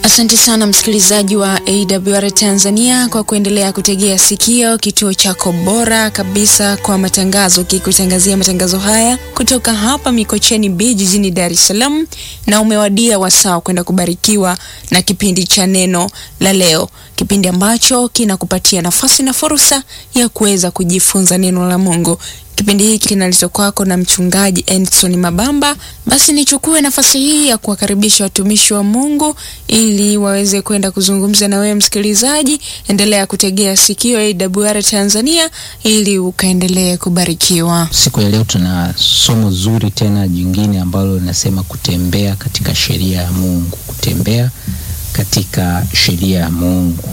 Asante sana msikilizaji wa AWR Tanzania kwa kuendelea kutegea sikio kituo chako bora kabisa kwa matangazo, kikutangazia matangazo haya kutoka hapa Mikocheni B jijini Dar es Salaam, na umewadia wasaa kwenda kubarikiwa na kipindi cha neno la leo, kipindi ambacho kinakupatia nafasi na fursa ya kuweza kujifunza neno la Mungu. Kipindi hiki kinaletwa kwako na mchungaji Edson Mabamba. Basi nichukue nafasi hii ya kuwakaribisha watumishi wa Mungu ili waweze kwenda kuzungumza na wewe msikilizaji. Endelea kutegea sikio AWR Tanzania ili ukaendelee kubarikiwa. Siku ya leo tuna somo zuri tena jingine ambalo linasema kutembea katika sheria ya Mungu, kutembea katika sheria ya Mungu.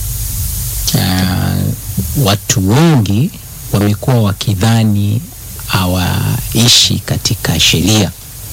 Uh, watu wengi wamekuwa wakidhani hawaishi katika sheria.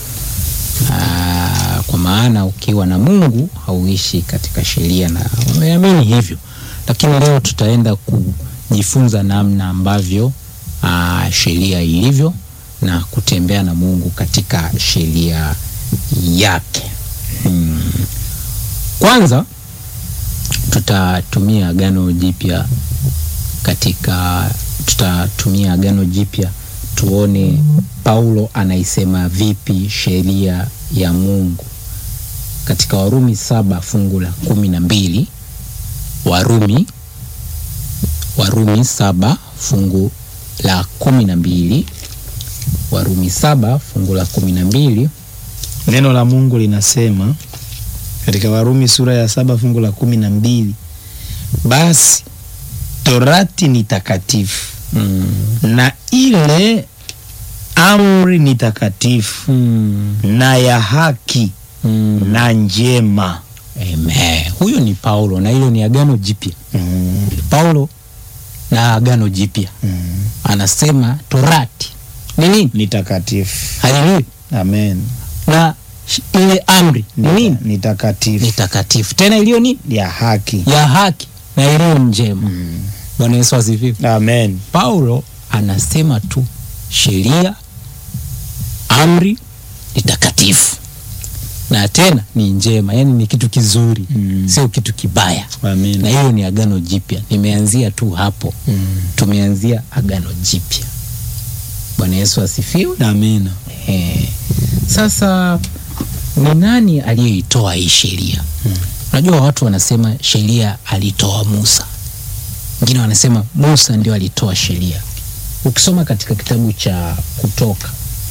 Aa, kwa maana ukiwa na Mungu hauishi katika sheria, na wameamini hivyo, lakini leo tutaenda kujifunza namna ambavyo aa, sheria ilivyo na kutembea na Mungu katika sheria yake. Hmm. Kwanza tutatumia Agano Jipya katika tutatumia Agano Jipya tuone Paulo anaisema vipi sheria ya Mungu katika Warumi saba fungu la kumi na mbili Warumi Warumi saba fungu la kumi na mbili Warumi saba fungu la kumi na mbili Neno la Mungu linasema katika Warumi sura ya saba fungu la kumi na mbili basi torati ni takatifu mm. na ile amri ni takatifu mm. na ya haki mm. na njema. Amen. Huyo ni Paulo na hilo ni Agano Jipya. mm. Paulo na Agano Jipya mm. anasema torati ni nini? ni takatifu. Haleluya. Amen. Na ile amri ni nini? Ni takatifu Ni takatifu, tena iliyo nini? ya haki. Ya haki na iliyo njema. mm. Bwana Yesu asifiwe. Amen. Paulo anasema tu sheria, amri ni takatifu na tena ni njema, yaani ni kitu kizuri mm. sio kitu kibaya Amen. na hiyo ni Agano Jipya. Nimeanzia tu hapo mm. tumeanzia Agano Jipya. Bwana Yesu asifiwe. Amen. Eh, sasa ni nani aliyeitoa hii sheria? Unajua watu wanasema sheria alitoa Musa, wengine wanasema Musa ndio alitoa sheria. Ukisoma katika kitabu cha Kutoka,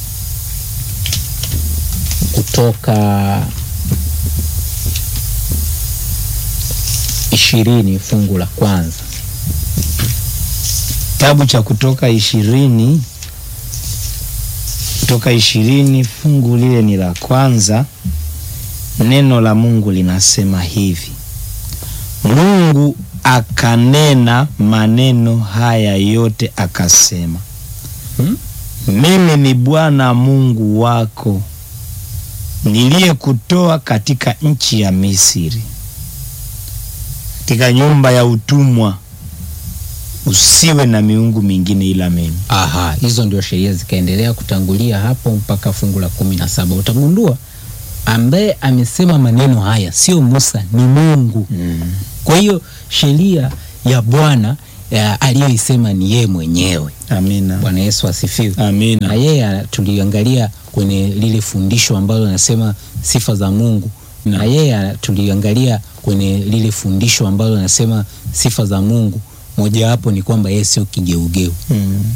Kutoka ishirini fungu la kwanza Kitabu cha Kutoka ishirini Kutoka ishirini fungu lile ni la kwanza. Neno la Mungu linasema hivi: Mungu akanena maneno haya yote akasema, Hmm? mimi ni Bwana Mungu wako niliyekutoa katika nchi ya Misri, katika nyumba ya utumwa. Usiwe na miungu mingine ila mimi. Aha, hizo ndio sheria zikaendelea kutangulia hapo mpaka fungu la kumi na saba. Utagundua ambaye amesema maneno haya sio Musa, ni Mungu. Mm. Kwa hiyo sheria ya Bwana ya aliyoisema ni yeye mwenyewe. Amina. Bwana Yesu asifiwe. Na Amina. yeye ana- tuliangalia kwenye lile fundisho ambalo nasema sifa za Mungu, na yeye ana- tuliangalia kwenye lile fundisho ambalo nasema sifa za Mungu, mojawapo ni kwamba yeye sio kigeugeu. Mm.